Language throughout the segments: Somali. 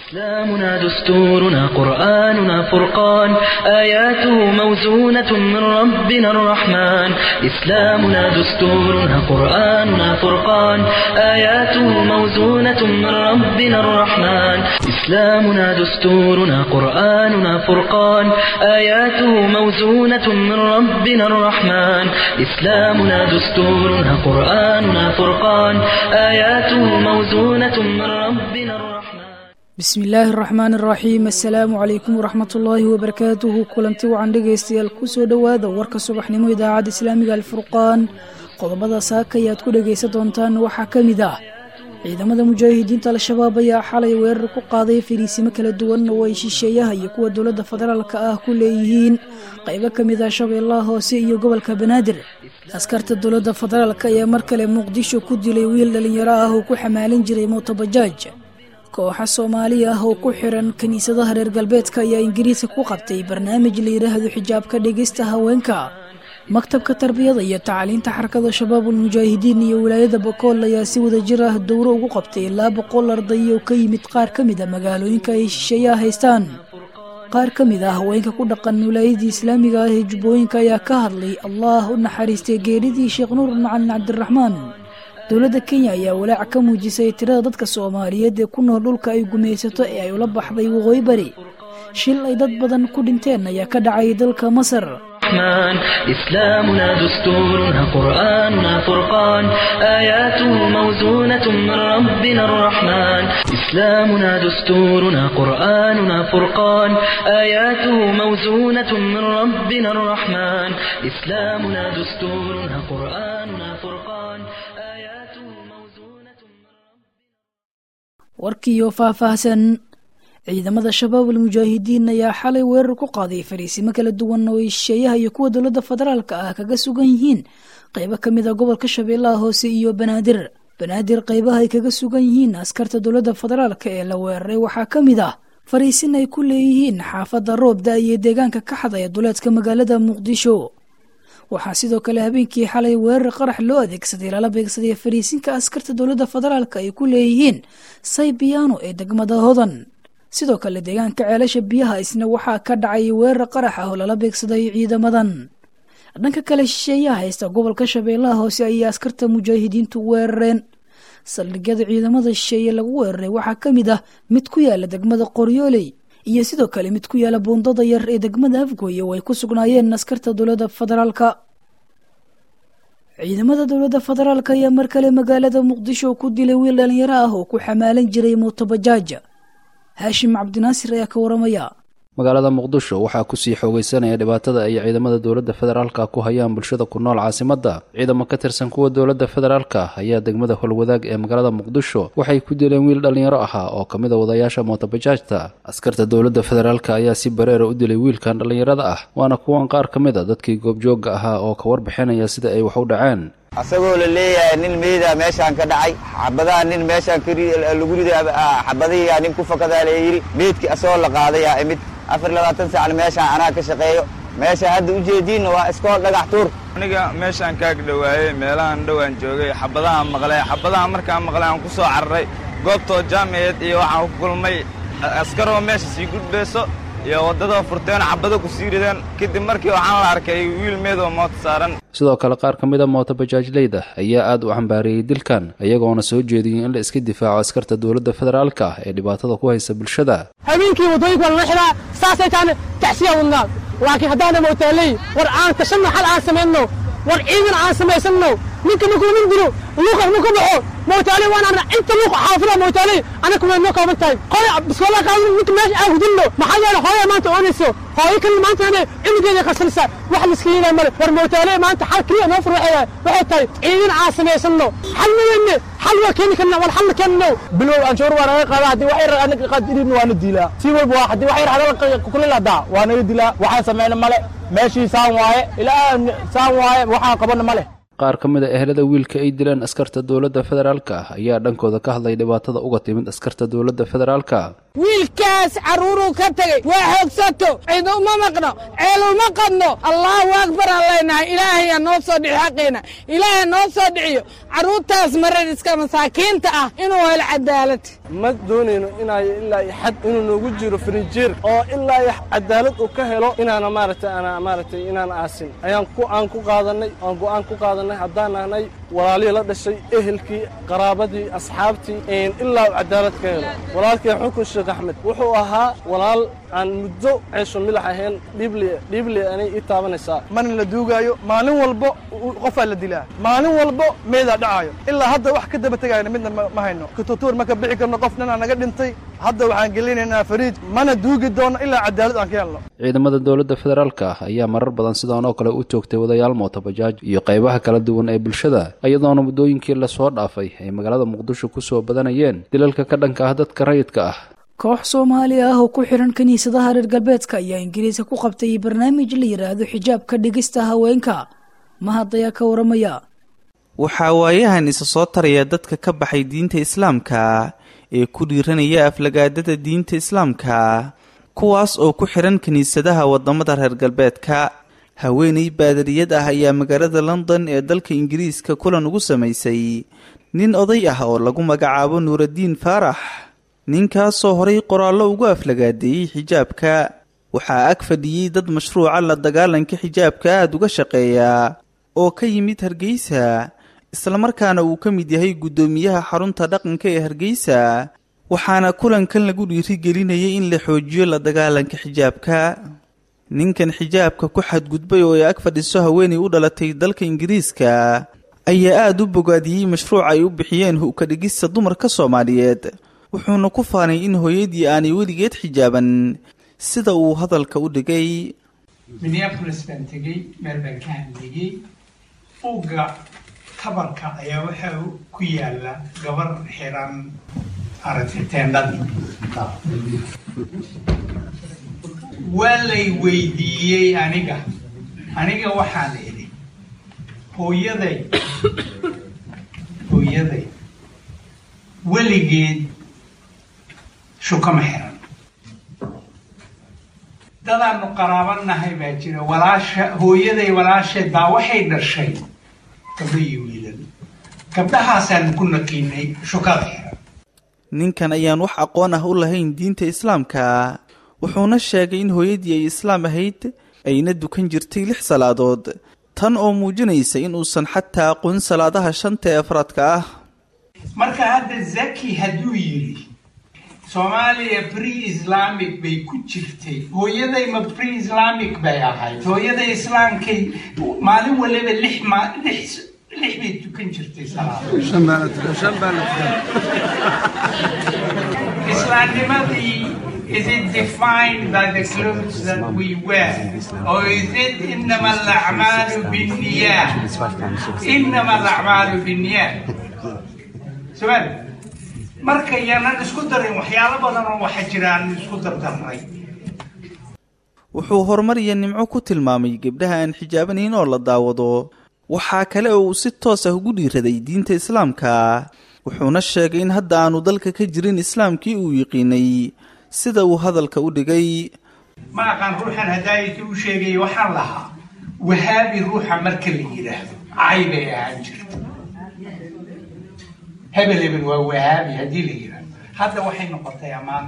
إسلامنا دستورنا قرآننا فرقان آياته موزونة من ربنا الرحمن إسلامنا دستورنا قرآننا فرقان آياته موزونة من ربنا الرحمن إسلامنا دستورنا قرآننا فرقان آياته موزونة من ربنا الرحمن إسلامنا دستورنا قرآننا فرقان آياته موزونة من ربنا الرحمن bismi illaahi araxmaan araxiim assalaamu calaykum waraxmatullaahi wabarakaatuhu kulanti wacan dhegaystayaal kusoo dhowaada warka subaxnimo idaacadda islaamiga alfurqaan qodobada saaka ayaad ku dhegaysan doontaan waxaa ka mid ah ciidamada mujaahidiinta al-shabaab ayaa xalay weerar ku qaaday fariisimo kala duwan oo ay shisheeyaha iyo kuwa dowladda federaalka ah ku leeyihiin qaybo ka mid ah shabeellaha hoose iyo gobolka banaadir askarta dowladda federaalk ayaa mar kale muqdisho ku dilay wiil dhallinyaro ah oo ku xamaalin jiray mootobajaaj kooxa soomaali ah oo ku xiran kiniisadaha reer galbeedka ayaa ingiriiska ku qabtay barnaamij la yidhaahdo xijaabka dhegeysta haweenka maktabka tarbiyada iyo tacliinta xarakada shabaabul mujaahidiin iyo wilaayada bokool ayaa si wadajir ah dowro ugu qabtay ilaa boqol arday oo ka yimid qaar ka mid a magaalooyinka ay shisheeyaha haystaan qaar ka mid ah haweenka ku dhaqan wilaayadii islaamiga ah ee jubbooyinka ayaa ka hadlay allah u naxariistay geeridii sheekh nuur macalin cabdiraxmaan dowladda kenya ayaa walaac ka muujisay tirada dadka soomaaliyeed ee ku nool dhulka ay gumaysato ee ay ula baxday waqooyi bari shil ay dad badan ku dhinteen ayaa ka dhacay dalka masar الرحمن إسلامنا دستورنا قرآننا فرقان آياته موزونة من ربنا الرحمن إسلامنا دستورنا قرآننا فرقان آياته موزونة من ربنا الرحمن إسلامنا دستورنا قرآننا فرقان آياته موزونة من warkiiyo faahfaahsan ciidamada shabaabul mujaahidiin ayaa xalay weerar ku qaaday fariisimo kala duwan oo ay shisheeyaha iyo kuwa dowladda federaalka ah kaga sugan yihiin qaybo ka mid a gobolka shabeellaha hoose iyo banaadir banaadir qaybaha ay kaga sugan yihiin askarta dowladda federaalka ee la weeraray waxaa ka mid ah fariisin ay ku leeyihiin xaafadda roobda iyo deegaanka ka xadaya duleedka magaalada muqdisho waxaa sidoo kale habeenkii xalay weerar qarax loo adeegsaday lala beegsaday fariisinka askarta dowladda federaalka ay ku leeyihiin saybiyaano ee degmada hodan sidoo kale deegaanka ceelasha biyaha isna waxaa ka dhacay weerar qarax ah oo lala beegsaday ciidamadan dhanka kale shisheeyaha haysta gobolka shabeellaha hoose ayay askarta mujaahidiintu weerareen saldhigyada ciidamada shisheeye lagu weeraray waxaa ka mid ah mid ku yaala degmada qoryooley iyo sidoo kale mid ku yaala buundada yar ee degmada afgooye oo ay ku sugnaayeen askarta dowladda federaalka ciidamada dowladda federaalk ayaa mar kale magaalada muqdisho ku dilay wiil dhalinyaro ah oo ku xamaalan jiray mootobajaaj haashim cabdinaasir ayaa ka waramaya magaalada muqdisho waxaa kusii xoogeysanaya dhibaatada ay ciidamada dowladda federaalka ku hayaan bulshada ku nool caasimadda ciidamo ka tirsan kuwa dowladda federaalka ayaa degmada holwadaag ee magaalada muqdisho waxay ku dileen wiil dhallinyaro ahaa oo ka mid a wadayaasha mootobajaajta askarta dowladda federaalka ayaa si bareera u dilay wiilkan dhallinyarada ah waana kuwan qaar ka mid a dadkii goobjoogga ahaa oo ka warbixinaya sida ay wax u dhaceen asagoo la leeyahay nin meeda meeshaan ka dhacay xabadaha nin meeshaan lagu riday xabadihiyaa nin ku fakadaa la yidhi meedkii asagoo la qaadayaa imid afar labaatan saacan meeshaan anaa ka shaqeeyo meesha hadda ujeediinna waa iskool dhagax tuur aniga meeshaan kaag dhowaayey meelahan dhowaan joogay xabadahaan maqlay xabadaha markaan maqlay aan ku soo cararay goobtoo jaamiceed iyo waxaan ku kulmay askaroo meesha sii gudbayso iyo waddada furteen xabado ku sii rideen kadib markii waxaan la arkay wiil meedoo moota saaran sidoo kale qaar ka mid a mootobajaajleyda ayaa aad u cambaariyey dilkan iyagoona soo jeediyey in la iska difaaco askarta dowladda federaalka ah ee dhibaatada ku haysa bulshada habeenkii waddooyinka waa lala xiraa saasay taana tacsiyaa wadnaa laakiin haddaana mootaaley war aan tashanno xal aan samayno war ciidan aan samaysanno ninka markuu nin dilo luuqas ma ka baxo mootaaley waan arna inta luuq xaafida mootaaley anaka way noo kooban tahay hooy biskoola qaadin ninka meesha aan hudinno maxaa yeele hooya maanta oonayso hooyo kalena maanta ane cimigeeda qarsanaysaa wax liska yeelay male war mootaaley maanta xal keliya noo fur waxay waxay tahay ciidan aan samaysanno xal ma weyne xal waa keeni karna war xal ma keenno bilow anshuur waa naga qaada haddii wax yar anaga qaadirin waana dilaa si walba waa haddii wax yar hadal kuliladaa waa naga dilaa waxaan samayna male meeshii saan waaye ilaa saan waaye waxaan qabana male qaar ka mid a ehelada wiilka ay dileen askarta dowladda federaalka ah ayaa dhankooda ka hadlay dhibaatada uga timid askarta dowladda federaalka wiilkaas carruuruu ka tegey waa xoogsato cid uma maqno ceel uma qadno allaahu akbar aan leenahay ilaahay ha noo soo dhici xaqeena ilaahay noo soo dhiciyo carruurtaas maradiska masaakiinta ah inuu helo cadaalad ma doonayno inay ilaa iyo xad inuu noogu jiro frinjeer oo ilaa iyo cadaalad uu ka helo inaana maaragtay ana maaragtay inaan aasin ayaan ku aan ku qaadanay aan go'aan ku qaadanay haddaan nahnay walaalihii la dhashay ehelkii qaraabadii asxaabtii ilaa uu cadaalad ka helo walaalkii xukun sheekh axmed wuxuu ahaa walaal aan muddo ceesho milax ahayn dhible dhible anay ii taabanaysaa mana la duugaayo maalin walbo qofaa la dilaa maalin walbo meedaa dhacaayo ilaa hadda wax ka daba tegayna midna ma hayno kututuur ma ka bixi karno qof ninaa naga dhintay hadda waxaan gelinaynaa fariid mana duugi doono ilaa cadaalad aan ka helno ciidamada dowladda federaalka ah ayaa marar badan sidaan oo kale u joogtay wadayaal mootobajaaj iyo qaybaha kala duwan ee bulshada iyadoona muddooyinkii lasoo dhaafay ay magaalada muqdisho ku soo badanayeen dilalka ka dhanka ah dadka rayidka ah koox soomaali ah oo ku xiran kiniisadaha reer galbeedka ayaa ingiriiska ku qabtay barnaamij la yidhaahdo xijaabka dhigista haweenka mahad ayaa ka waramaya waxaa waayahan isa soo taraya dadka ka baxay diinta islaamka ee ku dhiiranaya aflagaadada diinta islaamka kuwaas oo ku xiran kiniisadaha wadamada reer galbeedka haweeney baadariyad ah ayaa magaalada london ee dalka ingiriiska kulan ugu samaysay nin oday ah oo lagu magacaabo nuuraddiin faarax ninkaasoo horay qoraallo ugu aflagaadeeyey xijaabka waxaa ag fadhiyey dad mashruuca la dagaalanka xijaabka aada uga shaqeeya oo ka yimid hargeysa islamarkaana uu ka mid yahay guddoomiyaha xarunta dhaqanka ee hargeysa waxaana kulankan lagu dhiirigelinayay in la xoojiyo la dagaalanka xijaabka ninkan xijaabka ku xadgudbay oo ay ag fadhiso haweenay u dhalatay dalka ingiriiska ayaa aada u bogaadiyey mashruuc ay u bixiyeen hu-ka dhigista dumarka soomaaliyeed wuxuuna ku faanay in hooyadii aanay weligeed xijaaban sida uu hadalka u dhigay minneabolis baan tegey meel baan ka hadlayey buugga tabarka ayaa waxa ku yaala gabar xiran aragtay teendhadii waa lay weydiiyey aniga aniga waxaan idhi hooyaday hooyaday weligeed shukama xiran dadaanu qaraabanahay baa jira walaasha hooyaday walaasheed baa waxay dhashay gabdho iyo wiilal gabdhahaasaanu ku naqiinay shukada xiran ninkan ayaan wax aqoon ah u lahayn diinta islaamka wuxuuna sheegay in hooyadii ay islaam ahayd ayna dukan jirtay lix salaadood tan oo muujinaysa in uusan xataa aqoon salaadaha shanta ee afraadka ah marka hadda zaki hadduu yidhi soomaaliya pre islamic bay ku jirtay hooyaday ma pre islamic bay ahayd hooyaday islaamkay maalin waliba lix ma lix lix bay tukan jirtay islaamnimadii Is it defined by the clothes that we wear? Or is it إنما الأعمال بالنيات؟ إنما الأعمال بالنيات. سؤال marka yaanan isku darin waxyaalo badan oo waxa jira aan isku dardarnay wuxuu horumar iyo nimco ku tilmaamay gabdhaha aan xijaabanayn oo la daawado waxaa kale oo uu si toos ah ugu dhiiraday diinta islaamka wuxuuna sheegay in hadda aanu dalka ka jirin islaamkii uu yiqiinay sida uu hadalka u dhigay ma aqaan ruuxan hadaayati u sheegay waxaan lahaa wahaabi ruuxa marka la yidhaahdo cay bay ahaan jirta hebel hebel waa wahaabi haddii la yidhaahdo hadda waxay noqotay ammaan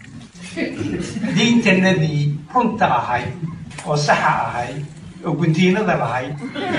diintanadii runta ahayd oo saxa ahayd oo guntiinada lahayd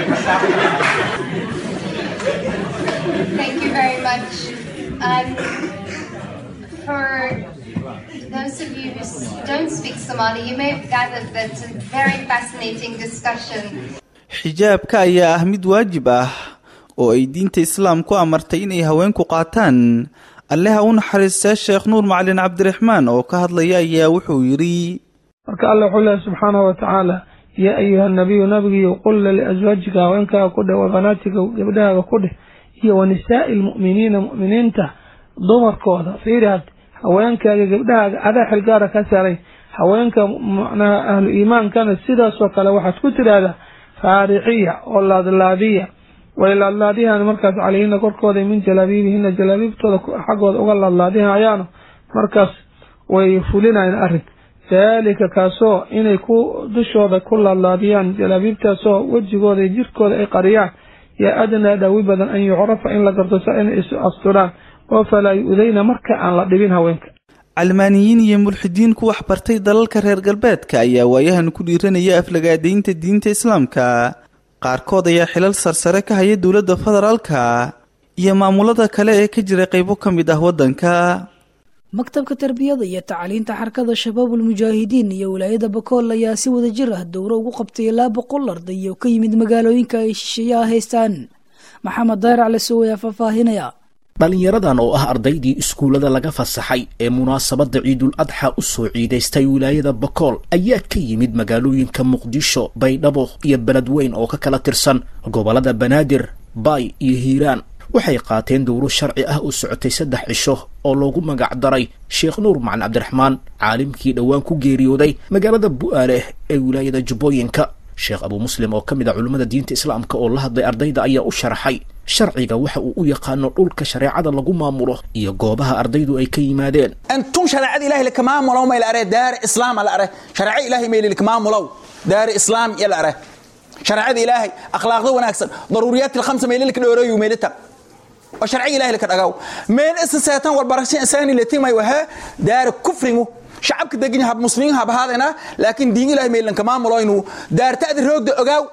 Thank you very much. Um, for those of you who don't speak Somali, you may have gathered that it's a very fascinating discussion. xijaabka ayaa ah mid waajib ah oo ay diinta islaamku amartay inay haweenku qaataan alleha u naxariistee sheekh nuur macalin cabdiraxmaan oo ka hadlaya ayaa wuxuu yidhi marka alle wuxuu leehay subxaanahu watacaala yaa ayuha nabiyu nabigiiyo qulla liaswaajika haweenkaaga ku dheh wa banaatika gabdhahaaga ku dheh iyo wa nisaa'i lmu'miniina mu'miniinta dumarkooda fiirihaad haweenkaaga gabdhahaaga adaa xilgaara ka saaray haweenka macnaha ahlu iimaankana sidaasoo kale waxaad ku tidhaahdaa faariciya oo laadlaadiya way laadlaadihaan markaas calayhina korkooda min jalaabiibihina jalaabiibtooda xaggooda uga laadlaadihayaano markaas way fulinayaan arrinka daalika kaasoo inay ku dushooda ku laadlaadiyaan jalaabiibtaasoo wejigooda iyo jirkooda ay qariyaan yaa adnaa dhaawi badan an yucrafa in la garto sa inay isu asturaan oo falaa yu-dayna marka aan la dhibin haweenka calmaaniyiin iyo mulxidiin ku waxbartay dalalka reer galbeedka ayaa waayahan ku dhiiranaya aflagaadaynta diinta islaamka qaarkood ayaa xilal sarsare ka haya dowladda federaalka iyo maamulada kale ee ka jira qaybo ka mid ah waddanka maktabka tarbiyada iyo tacliinta xarakada shabaabul mujaahidiin iyo wilaayada bakool ayaa si wada jir ah dowro ugu qabtay ilaa boqol arday oo ka yimid magaalooyinka ay shisheeyaha haystaan maxamed dayrac lasow ayaa faahfaahinaya dhallinyaradan oo ah ardaydii iskuullada laga fasaxay ee munaasabadda ciidul adxa u soo ciidaystay wilaayada bakool ayaa ka yimid magaalooyinka muqdisho baydhabo iyo beledweyn oo ka kala tirsan gobollada banaadir baay iyo hiiraan waxay qaateen dowro sharci ah oo socotay saddex cisho oo loogu magac daray sheekh nuur macalin cabdiraxmaan caalimkii dhowaan ku geeriyooday magaalada bu'aaleh ee wilaayada jubbooyinka sheekh abuu muslim oo ka mid ah culimmada diinta islaamka oo la hadlay ardayda ayaa u sharaxay sharciga waxa uu u yaqaano dhulka shareecada lagu maamulo iyo goobaha ardaydu ay ka yimaadeen انتم شريعه الله لك ما مولو ما الاري دار اسلام الاري شريعه الله ما لك ما مولو دار اسلام يا الاري شريعه الله اخلاقه وناكسن ضروريات الخمسه ما لك دوريو ميلتا وشرعي الله لك دغاو ميل اساساتان والبرشين انساني التي ما وها دار كفرمو شعبك دغين هب مسلمين هب هذانا لكن دين الله ميل لك ما مولو انه دار تادي روغ اوغاو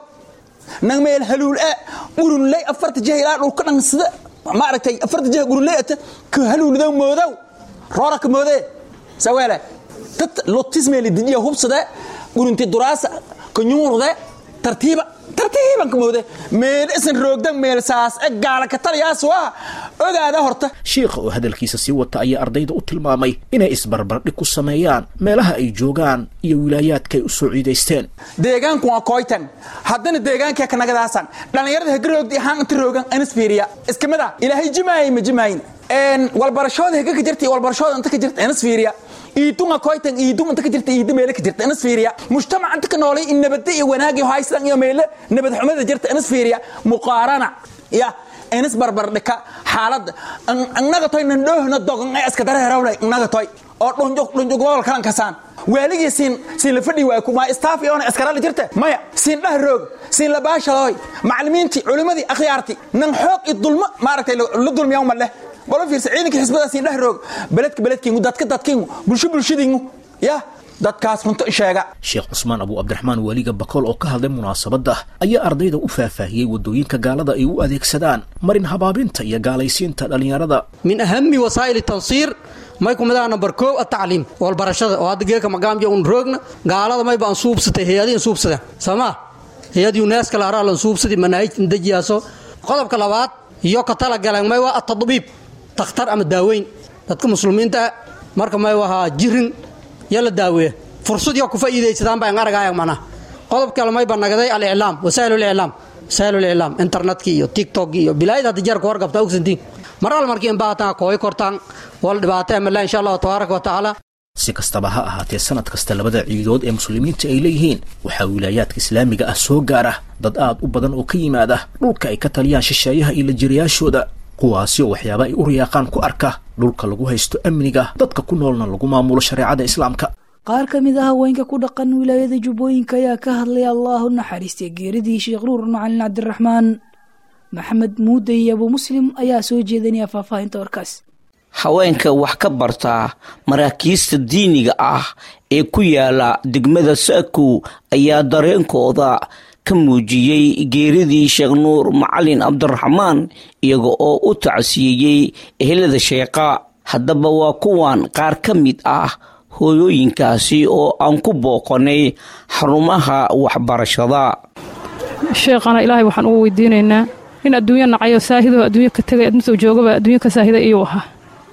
نان ميل هلول ا قرن لي افرت جهيلا دول كدن سدا ما aragtay afarta jeeh gurleeta ka haluulada moodow rooraka moode saweele tat lotisme li didiya hubsada gurunti duraasa kanyuurde tartiiba tartiiban ka moode meel isan roogdan meel saas e gaala ka taliyaas waa ogaada horta shiikha oo hadalkiisa sii wata ayaa ardayda u tilmaamay inay isbarbardhig ku sameeyaan meelaha ay joogaan iyo wilaayaadka ay u soo ciidaysteen deegaanku waa koytan haddana deegaankee ka nagadaasan dhallinyarada hagarogdi ahaan inta roogan anis fiiriya iska mid ah ilaahay jimaayay ma jimaayin walbarashooda haga ka jirta iyo walbarashooda inta ka jirta anis fiiriya iidunga koytan iidun inta ka jirta iidu meele ka jirta anis fiiriya mujtamac inta ka noolay in nabadda iyo wanaagi haystan iyo meele nabad xumada jirta anis fiiriya muqaarana ya anis barbardhika xaaladda annaga toy nandhoohna dogan ay iska dareerawlay annaga toy oo dhunjug dhunjug gobol kalan kasaan waaligii siin siin la fadhi waay kuma staff iyo askarada jirta maya siin dhah roog siin la baashaloy macallimiintii culimadii akhyaartii nan xoog iyo dulmo maaragtay la dulmiyaa uma leh balo fiirsa ciidanka xisbada siin dhah roog beledka beledkiingu dadka dadkiingu bulsho bulshadiingu ya dadkaas runto sheega sheekh cusmaan abuu cabdiraxmaan waaliga bakool oo ka hadlay munaasabadda ayaa ardayda u faahfaahiyey waddooyinka gaalada ay u adeegsadaan marin habaabinta iyo gaalaysiinta dhallinyarada min ahami wasaa'ili tansiir may kumidaha nambar koow atacliim walbarashada oo hadda geeka magaamja un roogna gaalada mayba an suubsatay hay-adii an suubsada soomaa hay-ad yuneska laharaa lan suubsadi manaahijtan dejiyaaso qodobka labaad iyo ka talagaleen may waa atadbiib takhtar ama daaweyn dadka muslimiinta ah marka may wahaa jirin yo la daaweeya fursad yo ku faa'iidaysadaan baan aragaaya mana qodob kale mayba nagaday aliclaam wasaa'il liclaam wasaa'il liclaam internetka iyo tiktok iyo bilaayada hadda jeerka wargabta ogsantiin maral markii inbaataan kooy kortaan wal dhibaatay amala insha allahu tabaaraka wa tacaala si kastaba ha ahaatee sanad kasta labada ciidood ee muslimiinta ay leeyihiin waxaa wilaayaadka islaamiga ah soo gaara dad aad u badan oo ka yimaada dhulka ay ka taliyaan shisheeyaha iyo lajiriyaashooda kuwaasi oo waxyaaba ay u riyaaqaan ku arka dhulka lagu haysto amniga dadka ku noolna lagu maamulo shareecada islaamka qaar ka mid ah haweenka ku dhaqan wilaayada jubbooyinka ayaa ka hadlay allah u naxariistay geeridii sheekh nuur macalin cabdiraxmaan maxamed muude iyo abuu muslim ayaa soo jeedinaya faahfaahinta warkaas haweenka wax ka barta maraakiista diiniga ah ee ku yaala degmada saakow ayaa dareenkooda ka muujiyey geeridii sheekh nuur macalin cabdiraxmaan iyaga oo u tacsiyeeyey ehelada sheeqa haddaba waa kuwan qaar ka mid ah hooyooyinkaasi oo aan ku booqanay xarumaha waxbarashada sheekhana ilaahay waxaan ugu weydiinaynaa in adduunyo nacayo saahidoo adduunyo ka tegay adduunsoo joogaba adduunyo ka saahida iyuu ahaa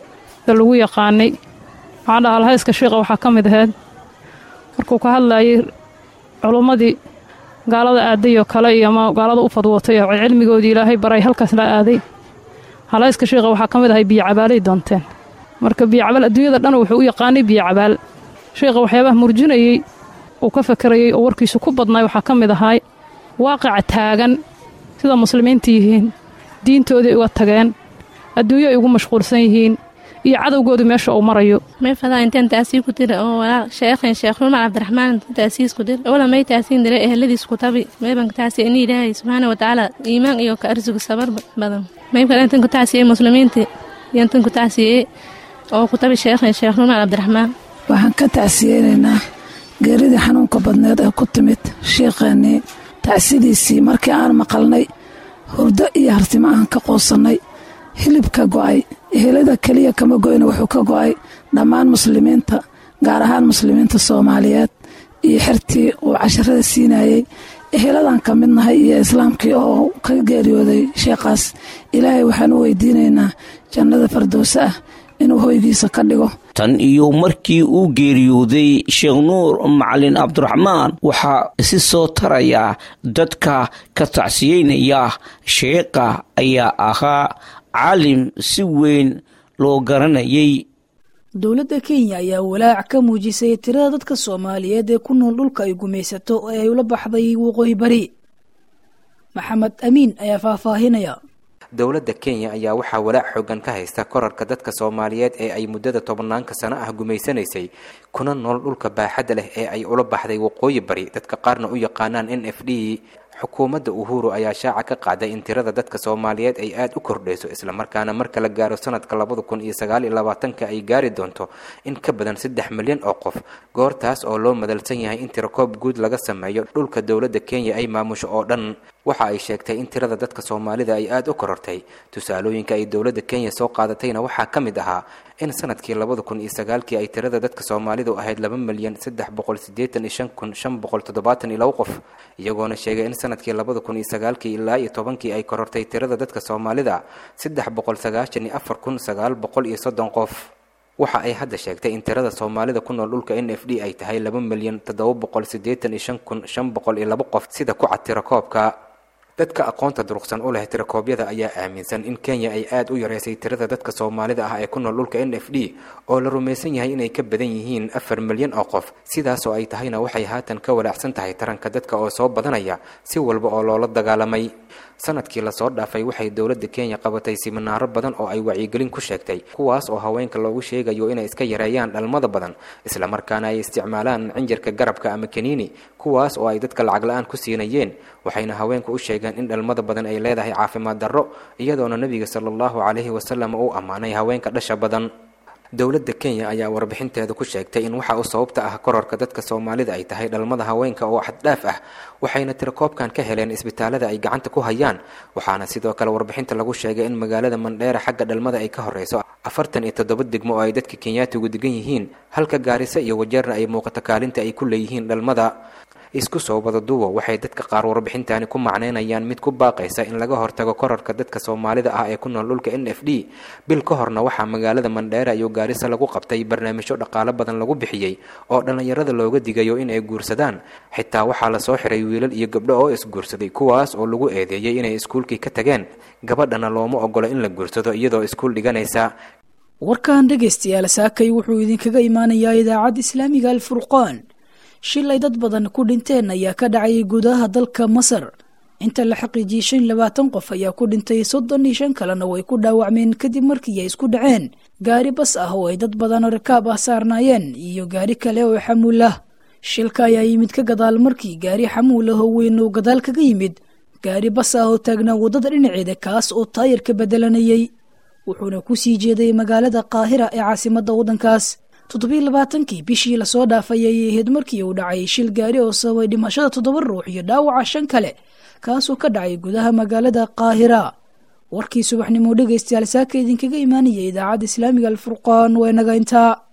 da lagu yaqaanay waxaa dhaha alhayska sheekha waxaa ka mid ahayd markuu ka hadlayay culummadii gaalada aadayoo kale iyo ama gaalada u fadwootay oo cilmigoodii ilaahay baray halkaas la aaday halhayska sheekha waxaa ka mid ahay biyocabaalay doonteen marka biyocabaal adduunyada dhan wuxuu u yaqaanay biyocabaal sheekha waxyaabaha murjinayey uu ka fakarayey oo warkiisu ku badnaay waxaa ka mid ahay waaqica taagan sida muslimiinta yihiin diintoodii uga tageen adduunyo ay ugu mashquulsan yihiin iyo cadowgoodu meesha uu marayo may fadaa intaan taasii ku dira oo walaal sheekhan sheekh rumar cabdiraxmaan taasiis ku dir wala may taasiin dira eheladiis ku tabi mayban taasi ini ilaahay subxaana watacaala iimaan iyo ka arsugu sabar badan maybkan intan ku taasiyey muslimiinta iyo intan ku taasiyey oo ku tabi sheekhan sheekh rumar cabdiraxmaan waxaan ka tacsiyeynaynaa geeridii xanuunka badneed ee ku timid sheikheennii tacsidiisii markii aan maqalnay hurdo iyo hartimo aan ka qoosannay hilibka go'ay ehelada keliya kama goyna wuxuu ka go'ay dhammaan muslimiinta gaar ahaan muslimiinta soomaaliyeed iyo xertii uu casharada siinayey eheladan ka mid nahay iyo islaamkii oo ka geeriyooday sheekhaas ilaahay waxaan u weydiinaynaa jannada fardowse ah inuu hoygiisa ka dhigo tan iyo markii uu geeriyooday sheekh nuur macalin cabdiraxmaan waxaa isi soo taraya dadka ka tacsiyeynaya sheekha ayaa ahaa caalim si weyn loo garanayay dowladda kenya ayaa walaac ka muujisay tirada dadka soomaaliyeed ee ku nool dhulka ay gumaysato ee ay ula baxday waqooyi bari maxamed amiin ayaa faahfaahinaya dowladda kenya ayaa waxaa walaac xoogan ka haysta korarka dadka soomaaliyeed ee ay muddada tobanaanka sano ah gumaysanaysay kuna nool dhulka baaxadda leh ee ay ula baxday waqooyi bari dadka qaarna u yaqaanaan n f d xukuumadda uhuru ayaa shaaca ka qaaday in tirada dadka soomaaliyeed ay aada u kordhayso islamarkaana marka la gaaro sanadka labada kun iyo sagaal iyo labaatanka ay gaari doonto in ka badan saddex milyan oo qof goortaas oo loo madalsan yahay in tirakoob guud laga sameeyo dhulka dowladda kenya ay maamusho oo dhan waxa ay sheegtay in tirada dadka soomaalida ay aada u korortay tusaalooyinka ay dowladda kenya soo qaadatayna waxaa ka mid ahaa in sanadkii labada kun iyo sagaalkii ay tirada dadka soomaalidu ahayd laba milyan saddex boqol sideetan iyo shan kun shan boqol toddobaatan iyo labo qof iyagoona sheegay in sanadkii labada kun iyo sagaalkii ilaa iyo tobankii ay korortay tirada dadka soomaalida saddex boqol sagaashan iyo afar kun sagaal boqol iyo soddon qof waxa ay hadda sheegtay in tirada soomaalida ku nool dhulka n f d ay tahay laba milyan toddoba boqol sideetan iyo shan kun shan boqol iyo labo qof sida ku cad tirakoobka dadka aqoonta duruqsan u leh tirakoobyada ayaa aaminsan in kenya ay aada u yareysay tirada dadka soomaalida ah ee ku nool dhulka n f d oo la rumaysan yahay inay ka badan yihiin afar milyan oo qof sidaasoo ay tahayna waxay haatan ka walaacsan tahay taranka dadka oo soo badanaya si walba oo loola dagaalamay sanadkii lasoo dhaafay waxay dowladda kenya qabatay siminaaro badan oo ay wacyigelin ku sheegtay kuwaas oo haweenka loogu sheegayo inay iska yareeyaan dhalmada badan islamarkaana ay isticmaalaan cinjirka garabka ama kaniini kuwaas oo ay dadka lacag la-aan ku siinayeen waxayna haweenku u sheegeen in dhalmada badan ay leedahay caafimaad darro iyadoona nebiga sala allahu calayhi wasalam uu ammaanay haweenka dhasha badan dowladda kenya ayaa warbixinteeda ku sheegtay in waxa u sababta ah kororka dadka soomaalida ay tahay dhalmada haweenka oo xaddhaaf ah waxayna tirakoobkan ka heleen isbitaalada ay gacanta ku hayaan waxaana sidoo kale warbixinta lagu sheegay in magaalada mandheera xagga dhalmada ay ka horeyso afartan iyo toddoba degmo oo ay dadka kenyaatigu degan yihiin halka gaarisa iyo wajeerna ay muuqato kaalinta ay ku leeyihiin dhalmada isku soo wada duwo waxay dadka qaar warbixintani ku macneynayaan mid ku baaqaysa in laga hortago korarka dadka soomaalida ah ee ku nool dhulka n f d bil ka horna waxaa magaalada mandheera iyo gaarisa lagu qabtay barnaamijyo dhaqaalo badan lagu bixiyey oo dhallinyarada looga digayo in ay guursadaan xitaa waxaa lasoo xiray wiilal iyo gabdho oo isguursaday kuwaas oo lagu eedeeyey inay iskuulkii ka tageen gabadhana looma ogolo in la guursado iyadoo iskuul dhiganaysa warkan dhegaystayaal saakay wuxuu idinkaga imaanayaa idaacadda islaamiga alfurqaan shil ay dad badan ku dhinteen ayaa ka dhacay gudaha dalka masar inta la xaqiijiyey shan labaatan qof ayaa ku dhintay soddon iyo shan kalena way ku dhaawacmeen kadib markii ay isku dhaceen gaari bas ah oo ay dad badan rakaab ah saarnaayeen iyo gaari kale oo xamuul ah shilka ayaa yimid ka gadaal markii gaari xamuul ah oo weyn uu gadaal kaga yimid gaari bas ah oo taagnaa waddada dhinaceeda kaas oo taayir ka bedelanayay wuxuuna ku sii jeeday magaalada qaahira ee caasimadda waddankaas toddobiiy labaatankii bishii lasoo dhaafay ayay ahayd markii uu dhacay shil gaari oo sababay dhimashada toddoba ruux iyo dhaawaca shan kale kaasoo ka dhacay gudaha magaalada qaahira warkii subaxnimo dhegaystayaal saaka idinkaga imaanaya idaacadda islaamiga alfurqaan waa inaga intaa